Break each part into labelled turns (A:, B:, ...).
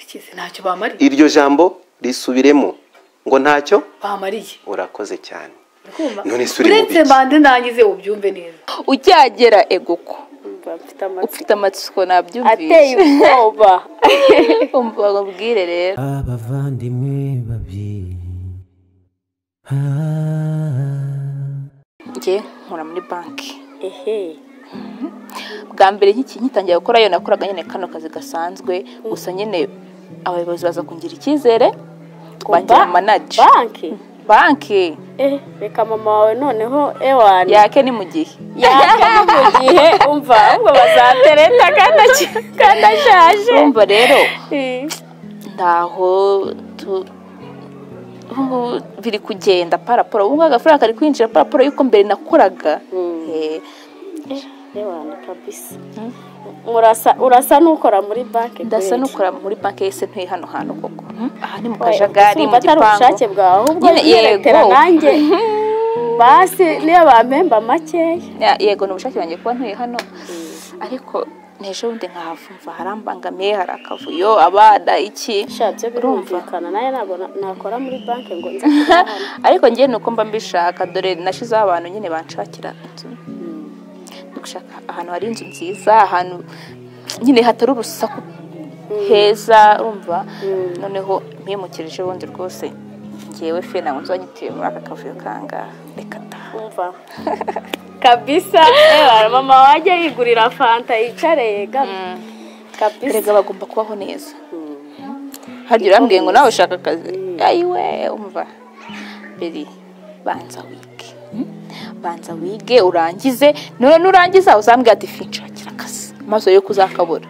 A: ikizi ntacyo bamariye
B: iryo jambo risubiremo ngo ntacyo
A: bamariye
B: urakoze cyane
A: uri kumva
B: None se uri mu
A: uretse
B: biki?
A: mande nangize ubyumve neza
C: ukihagera eguko
D: Mba mfite amatsiko
C: ufite amatsiko
D: ateye
C: nabyumvishe
D: ubwoba
C: umva babwire rero
E: abavandimwe babiri Ah,
C: njye nkora muri banki
D: ehe
C: bwa mbere nk'iki ngitangira gukora iyo nakoraga nyine kano kazi gasanzwe gusa nyine abayobozi baza kungira icyizere bangira manaje
D: banki
C: banki
D: eh reka mama wawe noneho ewani
C: yake ni mu gihe
D: yaka no mu gihe umva ahubwo bazatereta kandi aki- kandi ashaje
C: urumva rero
D: Eh.
C: ntaho tu- ubu ngubu biri kugenda paraporo ubu ngubu agafaranga kari kwinjira paraporo y'uko mbere nakoraga Eh,
D: ewani kabisa Murasa- urasa n'ukora muri banki
C: ndasa
D: kweli.
C: n'ukora muri banki yese ntuye hano hantu koko Hmm, aha ni mu
D: Oya,
C: kajagari mu
D: urumva atari ubushake
C: gipangu
D: bwawe ahubwo
C: Nyine
D: yiretera
C: yego.
D: nanjye basi niyo bampemba makeya
C: Ya- yego ni ubushake banjye kuba ntuye hano ariko n'ejo bundi nkahava harambangamiye hari akavuyo abana iki
D: sha byo birumvikana nawe ntabwo na- nakora muri banki ngo nze kuba hano.
C: ariko njye ni uko mba mbishaka dore nashizeho abantu nyine banshakira inzu ndi gushaka ahantu hari inzu nziza ahantu nyine hatari urusaku heza urumva noneho mpimukirije bundi rwose ngewe fe ntabwo nzanyituye muri aka kavuyo kangaha reka ta
D: umva kabisa ewa mama wajya yigurira fanta yicare yegamye kabisa
C: erega bagomba kubaho neza harya urambwiye ngo nawe ushaka akazi ayiwe umva biri banza wige Hmm? banza wige urangize none nurangiza uzambwira ati fi nshakira akazi maze yo kuzakabura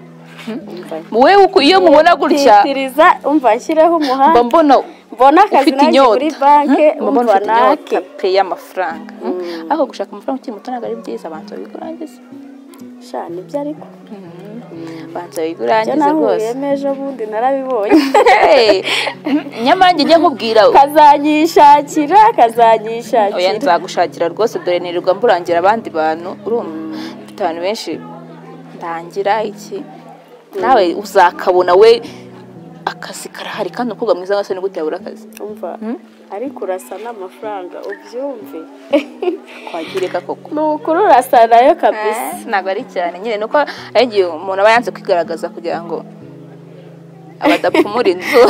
C: wowe uku- iyo mubona gutya
D: titiriza umva nshyireho
C: mba
D: umuhanda
C: mbona
D: mbona akazi
C: ufite
D: nanjye
C: inyota
D: muri banki
C: Hmm? mba mbona
D: umva
C: ufite
D: nake
C: inyota pe y'amafaranga Hmm? ariko gushaka amafaranga ukiri muto ntabwo ari byiza banza wige urangize
D: sha nibyo ariko
C: banza wige
D: ibyo
C: urangize rwose
D: nahuriyemo ejo bundi narabibonye
C: Hey! nyamara njye njya nkubwira
D: kazanyishakira
C: oya
D: kazanyishakira
C: nzagushakira rwose dore nirirwa mburangira abandi bantu urumva mfite abantu benshi ndangira iki nawe uzakabona we akazi karahari kandi umukobwa mwiza wese ni gute yabura akazi
D: umva ariko urasa n'amafaranga ubyumve
C: kwagirika koko
D: ni ukuri urasa nayo kabisa
C: ntabwo ari cyane nyine ni uko hari igihe umuntu aba yanze kwigaragaza kugira ngo abadapfumura inzu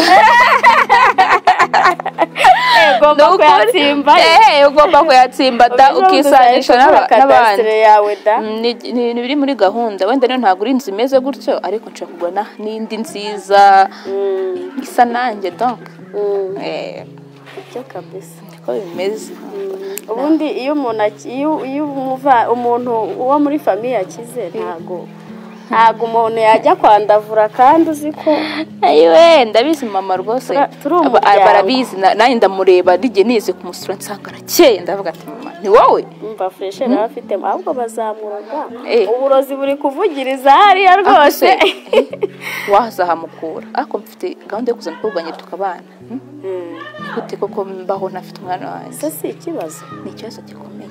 D: ugomba
C: Ni ukuri.
D: kuyatsimba
C: Eh, ugomba kuyatsimbata ukisanisha n'aba- n'abandi
D: kadasire yawe da
C: Mm, ni ni- ni biri muri gahunda wenda rero ntabwo uri inzu imeze gutyo ariko nshobora kugura na- n'indi nziza isa nanjye donc Eh,
D: byo kabisa
C: niko bimeze
D: ubundi iyo umuntu aki- iyo- iyo umuva- umuntu uwo muri famiye akize ntago ntago umuntu yajya kwandavura kandi uzi ko
C: ayiwe ndabizi mama rwose
D: Tura- turi
C: Aba-
D: umuryango.
C: barabizi na- nanjye ndamureba nijye nize kumusura nsanga arakeye ndavuga ati mama ni wowe
D: umva fureshe baba bafitemo ahubwo bazamuraga
C: Eh.
D: uburozi buri kuvugiriza hariya rwose
C: rwose wazahamukura ariko mfite gahunda yo kuzana kurwanya tukabana Hmm? gute koko mbaho ntafite umwana wanjye
D: ese si ikibazo
C: ni ikibazo gikomeye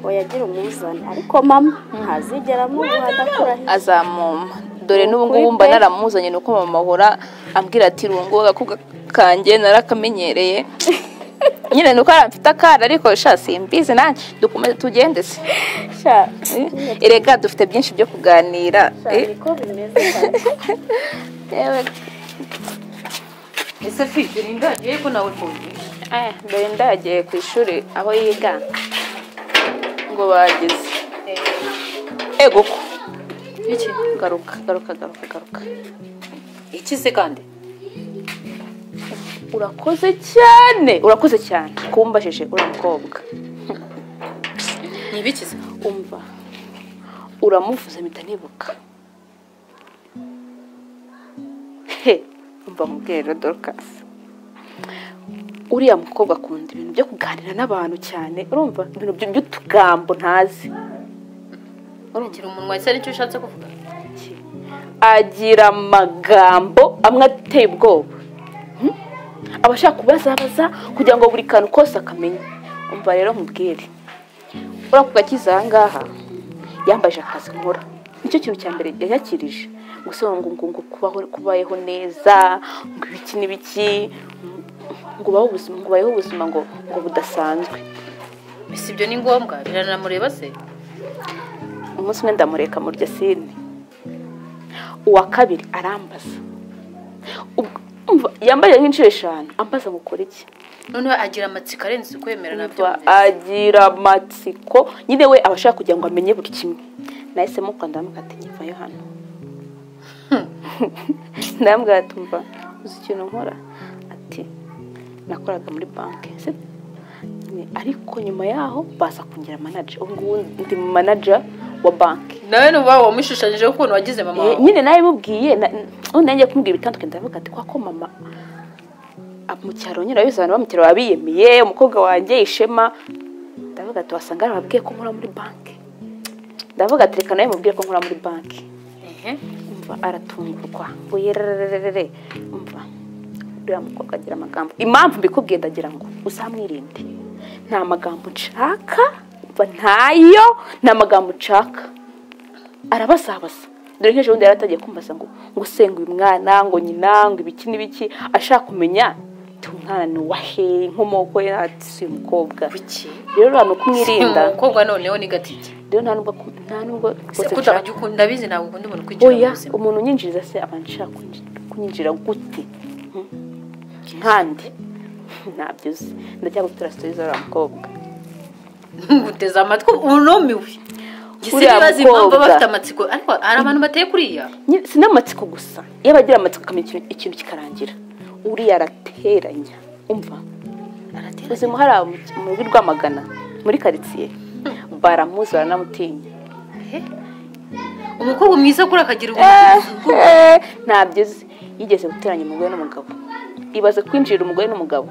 D: wayagira umuzane ariko mama ntazigera amuha adakurahiye
C: azamumpa dore n'ubu
D: Ukuri
C: ngubu mba
D: pe.
C: naramuzanye ni uko mama ahora ambwira ati rungu agakobwa kanjye narakamenyereye nyine ni uko aramfite akana ariko sha simbizi nanjye dukomeze tugende se
D: sha
C: Eh, erega dufite byinshi byo kuganira
D: sha
C: Eh,
D: niko bimeze cyane
C: yewe ese fide ni ndagiye ko nawe kumvisha dore ndagiye ku ishuri aho yiga ngo bageze ego ko
F: iki
C: garuka garuka garuka garuka
F: iki se kandi
C: urakoze cyane urakoze cyane kumbajije uriya mukobwa
F: ni ibiki se
C: umva uramuvuze mpita nibuka he umva mubwire rero dorukasi uriya mukobwa akunda ibintu byo kuganira n'abantu cyane urumva ibintu by- by'utugambo ntazi
F: uragira umunwa ese aricyo ushatse kuvuga
C: agira amagambo amwe ateye ubwoba Hmm? aba ashaka kubazabaza kugira ngo buri kantu kose akamenye umva rero nkubwire uriya ku gakiza aha ngaha yambaje akazi nkora nicyo kintu cya mbere yakirije gusobanura ngo ngo ngo kubaho kubayeho neza ngo ibiki n'ibiki ngo ubaho ubuzima ngo ubayeho ubuzima ngo ngo budasanzwe
F: si ibyo ni ngombwa biranamureba se
C: umunsi umwe ndamureka mu ryasine uwa kabiri arambaza Ubwo- umva, yambaye nk'inshuro eshanu ambaza ngo ukore iki
F: noneho agira amatsiko arenze ukwemera na byo
C: Umva, agira amatsiko nyine we aba ashaka kugira ngo amenye buri kimwe nahisemo kwanda ndamukata nkivayo hano ndambwira ati umva uzi ikintu nkora ati nakoraga muri banki se Nyine, ariko nyuma yaho baza kungira manager ubu ngubu ndi manager wa banki
F: nawe nuba wamushushanyijeho ukuntu wagize mama
C: Eh,
F: wawe
C: nyine nawe mubwiye nanjye kumubwira ibitandukanye ndavuga ati kwako mama ab- mu cyaro nyine urabizi abantu bo mu cyaro babiyemiye umukobwa wanjye ishema ndavuga ati wasanga babwiye ko nkora muri banki ndavuga ati reka nawe mubwire ko nkora muri banki
F: Ehe.
C: umva aratungurwa ngo yererererere umva uriya mukobwa agira amagambo impamvu mbikubwiye ndagira ngo uzamwirinde nta magambo nshaka umva ntayo nta magambo nshaka arabasabasa dore nk'ejo bundi yari atangiye kumbaza ngo ngo usenga uyu mwana ngo nyina ngo ibiki n'ibiki ashaka kumenya ti umwana ni uwahe inkomoko ye ati si uyu mukobwa
F: kuki
C: rero nta nuko umwirinda
F: umukobwa noneho ni gatike
C: rero nta nubwo nta nubwo
F: se
C: rwose nshaka-
F: kutajya ukunda ndabizi ntabwo ukunda umuntu kwinjira
C: oya
F: mu buzima
C: umuntu unyinjiriza se aba nshaka kunyinjira gute Hmm? nkande ntabyo uzi ndajya gutura sitoriza uriya mukobwa
F: nguteze amatwi unumiwe Gisa
C: Uriya
F: n'ibibazo impamvu
C: mukobwa.
F: aba afite amatsiko ariko hari abantu bateye kuriya
C: Nyine si n'amatsiko gusa iyo abagira amatsiko akamenya ikintu- ikintu kikarangira uriya arateranya umva ubuzima hari abo mu rw'i rwamagana muri karitsiye baramuzi baranamutinya
F: umukobwa mwiza kuri akagira
C: Eh,
F: ubuntu
C: eh, ntabyo uzi yigeze guteranya umugore n'umugabo ibaze kwinjirira umugore n'umugabo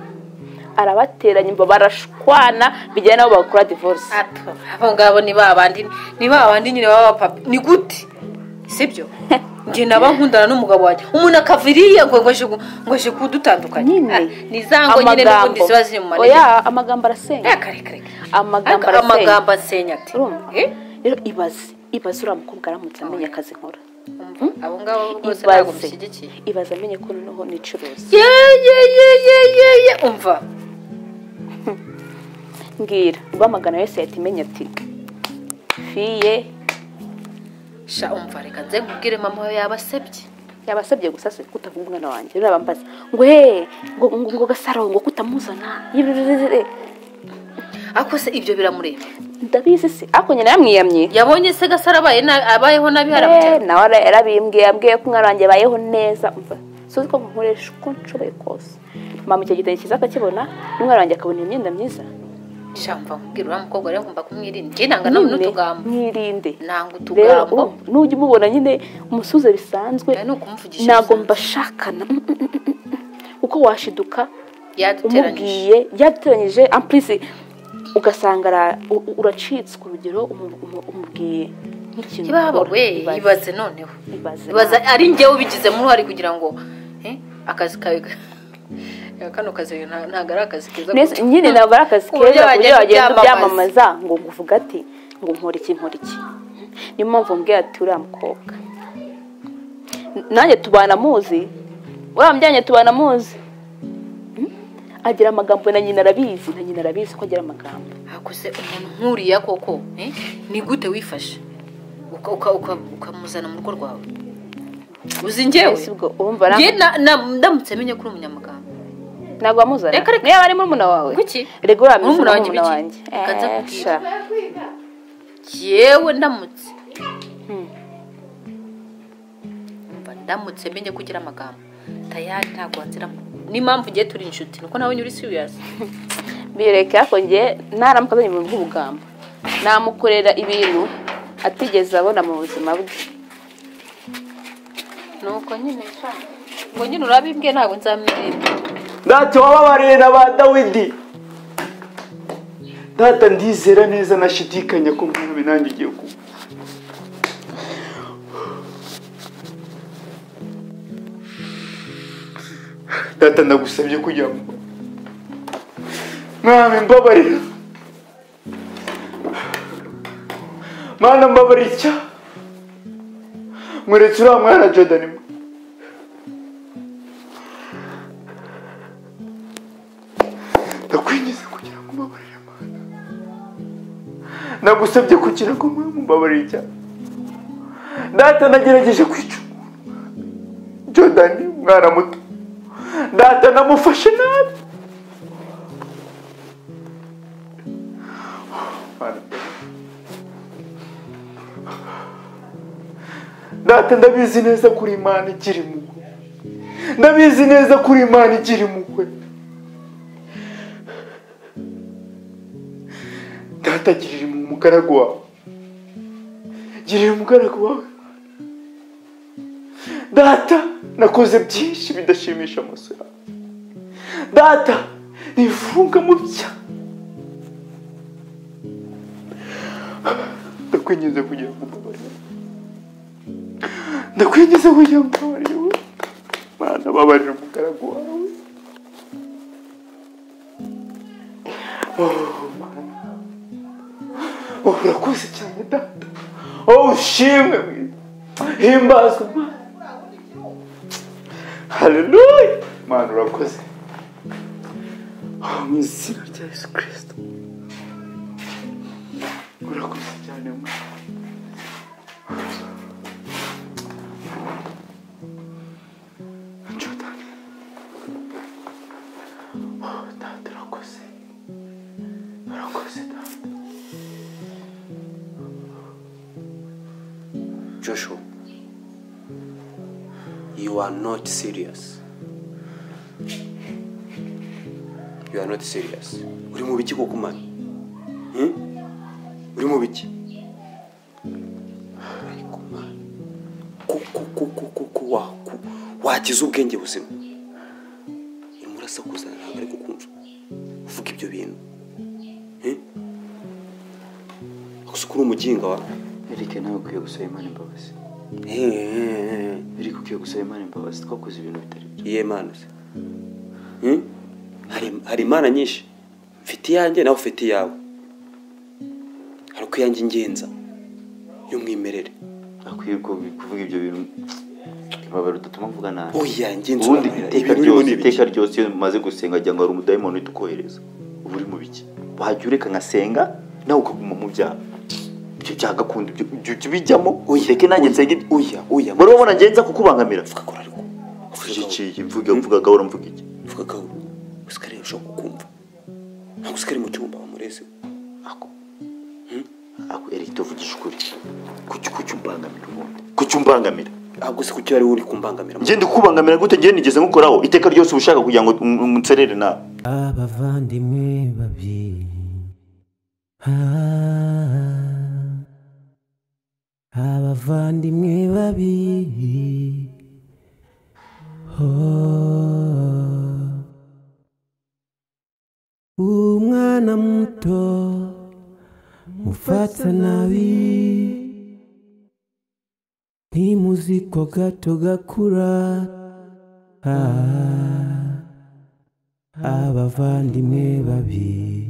C: arabateranya imva barashwana bijyanye n'abo bakora divorce
F: Ato, abo ngabo ni ba bandi ni ba bandi nyine baba papa ni gute sibyo njye naba nkundana n'umugabo wanjye umuntu akava iriya ngo ngo aje ku- ngo aje kudutandukanya
C: nyine
F: Ah, ni za ngo nyine n'ubundi
C: amagambo.
F: ziba ziri mu manegeka
C: oya amagambo arasenya
F: akarekare
C: amagambo arasenya
F: amagambo asenya ati
C: urumva
F: Eh?
C: rero ibaze ibaze uriya mukobwa aramutse amenye akazi nkora
F: Umva, abo ngabo rwose ntabwo
C: ibaze
F: mushyigikiye
C: ibaze amenye ko noneho nicuruza
F: ye ye ye ye ye ye umva
C: mbwira rwamagana wese yahita imenya ati fiye
F: sha umva reka nze nkubwire mama we yaba asebye
C: yabasabye gusa se kutavuga umwana wanjye rero bambaza ngo he ngo ngo ngo gasaro ngo kutamuzana yirurururure
F: ariko se ibyo biramureba
C: ndabizi se ariko nyina yamwiyamye
F: yabonye se gasara abaye na- abayeho nabi
C: Eh,
F: haramutse
C: nawe ara- yarabimbwiye yabwiye ko umwana wanjye abayeho neza umva suzi ko nkoresha uko nshoboye kose mama icyo gitenge cyiza akakibona n'umwana wanjye akabona iyo myenda myiza
F: sha mva nkubwire uriya mukobwa rero ngomba kumwirinda njye nanga nawe n'utugambo
C: mwirinde
F: nanga
C: rero
F: utugambo
C: urumva, nujya umubona nyine umusuze bisanzwe
F: Oya, ni ukumuvugisha
C: ntabwo
F: bisanzwe.
C: mbashakana Mm, mm, mm, mm, mm. uko washiduka
F: yaduteranyije
C: umubwiye yaduteranyije ampurize ugasanga ara- u- u- uracitswe urugero umu- umu- umubwiye nk'ikintu
F: kibaba
C: ukora.
F: we
C: Ibaze.
F: ibaze noneho
C: Ibaze.
F: ibaze ari njye ubigizemo uruhare kugira ngo eh, akazi kawe kano kazi nta- ntabwo ari akazi keza
C: Nese- nyine ntabwo ari akazi
F: Uburyo
C: keza ku buryo
F: wagenda
C: wagenda
F: ubyamamaza.
C: ubyamamaza ngo ngo uvuge ati ngo nkora iki nkora iki niyo mpamvu mbwiye ati uriya mukobwa N- nanjye tubana muzi uriya mujyanye tubana muzi Hmm? agira amagambo na nyina arabizi na nyina arabizi ko agira amagambo
F: hakoze umuntu nkuriya koko eh, ni gute wifashe Uka- uka- uka- ukamuzana mu rugo rwawe uzi njyewe
C: Ese ubwo urumva ara-
F: njye na- na- ndamutse menye kuri umunyamuganga
C: ntabwo wamuzana
F: Reka, reka.
C: niyo yaba ari murumuna wawe
F: Kuki?
C: reka uriya murumuna
F: Murumuna wanjye
C: wanjye
F: biki? Reka
C: wanjye
F: nza
C: Eh,
F: kubwira.
C: sha.
F: yewe ndamutse Umva, ndamutse menye kugira amagambo tayari ntabwo wanziramo n'impamvu ugiye turi inshuti nuko nawe nyuri siriyasi
C: bireke ariko njye ntaramuka azanye ibintu by'ubugamba namukorera ibintu atigeze abona mu buzima bwe
F: nuko nyine nshaka ngo nyine urabimbwiye ntabwo nzamwiremba
G: ntacyo wababariye na ba dawidi data ndizera neza nashidikanya ko mwami nanjye ugiye kuba data ndagusabye kujya mu mwami mbabarira mana mbabarira icyaha muretse uriya mwana jordan mwe ndakwingize kugira ngo umbabarire mana nagusabye kugira ngo mwe mumbabarire icyaha data nagerageje kwica umuntu jordan umwana muto data namufashe nabi data ndabizi neza ko uri imana ikiri mugwe ndabizi neza ko uri imana ikiri mugwe data girira impuhwe umugaragu wawe girira umugaragu wawe data nakoze byinshi bidashimisha amaso yawe data nifunga mu byaha ndakwinginze kugira ngo umbabarire ndakwinjiza kugira ngo umbabarire wowe mana babarira umugaragu wawe Oh, Mana. Oh, urakoze cyane data oh ushimwe mwiza himbazwa mana haleluya mana urakoze Oh, mu izina rya yesu kirisito urakoze cyane mana Jordan. Oh, data urakoze. Urakoze data.
B: Joshua, you are not serious. You are not serious. Uri mu biki koko mani? Hmm? Uri mu biki? Ariko mani, kuko kuko kuko waku wagize ubwenge buzima. Urimo urasakuza ntabwo ari kukumva. Uvuga ibyo bintu. Hmm? Gusa uko uri umuginga wa?
H: Eric nawe ukwiye gusaba Imana imbabazi
B: Eh.
H: Eric ukwiye gusaba Imana imbabazi twakoze ibintu bitari byo
B: iyihe mana se Hmm? hari hari imana nyinshi mfite iyanjye nawe ufite iyawe hari uko iyanjye ingenza y'umwimerere
H: akwiye ko kuvuga ibyo bintu imbabazi udatuma mvuga nabi
B: oya ngenzi
H: ubundi iteka ryose iteka ryose iyo mumaze gusenga agira ngo hari umudayimoni uhita ukohereza uba uri mu biki wajya ureka nkasenga nawe ukaguma mu byaha ibyo byaha gakunda ibyo ibyo jya ubijyamo ureke nanjye nsenga ibyo
B: oya oya
H: wari wabona ngenza kukubangamira
B: mvuga ko ariko
H: mvuga iki mvuga mvuga gahoro mvuga iki
B: mvuga ko usikariye ushobora kukumva ntabwo usikariye mu cyumba wamureze
H: ako ako erike tuvugisha ukuri kuki kuki umbangamira ubundi kuki umbangamira
B: ntabwo se kuki ari uri kumbangamira
H: njye ndikubangamira gute njye nigeze nkukoraho iteka ryose uba ushaka kugira ngo um- unserere nawe
E: abavandimwe babiri Ah, abavandimwe babiri Oh. umwana muto mufata nabi ntimuzi ko gato gakura ah abavandimwe babiri